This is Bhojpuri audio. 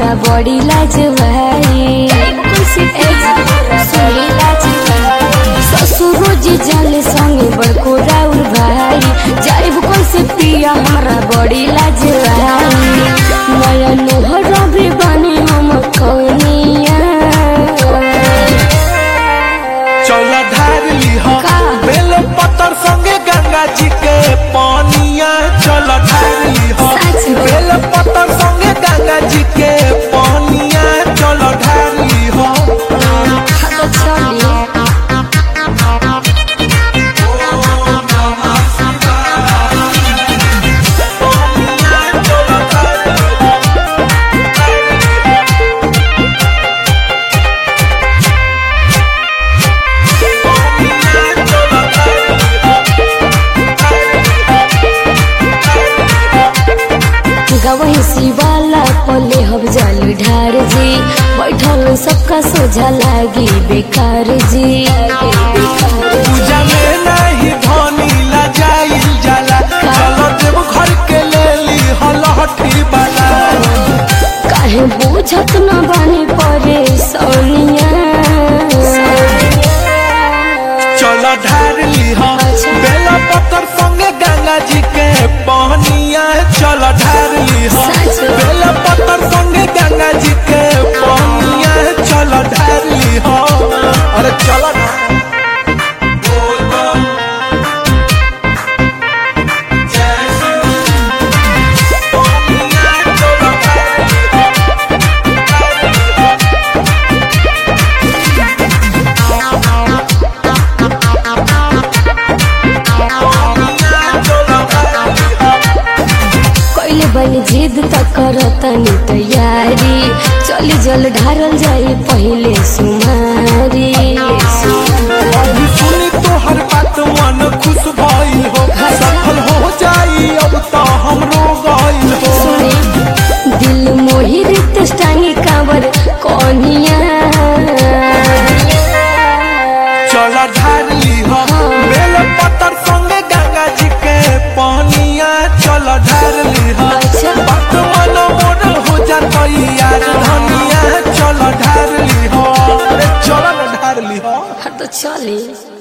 हमरा बड़ी लाज भाई ससुरो जी जाले संगे बड़को राउर भाई जाइब कैसे पिया हमरा बड़ी लाज भाई नया नोहर भी बने हम कौनिया चौला ढार लीह का? बेल पत्थर संगे गंगा जी के पानिया चल ढार लीह सच में? बेल पत्थर संगे गंगा जी के पानिया चल ढार लीह तो चलिए गवही शिवाला पले हम जल ढार जी बैठल सबका सोझा लागी बेकार जी पूजा में नहीं धनी ला जाइल जाला चल देव घर के ले ली हलहठी वाला काहे बुझत न बने परे सोनिया चल ढार लीह अच्छा। बेला पत्थर संगे गंगा जी के पहनिया चल ढार लीह सच में? बेला पत्थर संगे गंगा जी के पहनिया चल ढार लीह अरे चल ना कैले बनी जिद त करतनी तैयारी चली जल ढारल जाई पहिले सुमारी अभी सुनी तोहर बात मन खुश भइल हो सफल हो जाई अब तो हमरो गइल हो सुने दिल मोहि रित टांगी कांवर कौनिया चल ढार लीह बेल पत्थर संगे गंगा जी के पानिया चल ढार लीह अच्छा। बात मन मोर हो जातई यार धनिया चल ढार लीह अरे चल न ढार लीह हाँ तो चली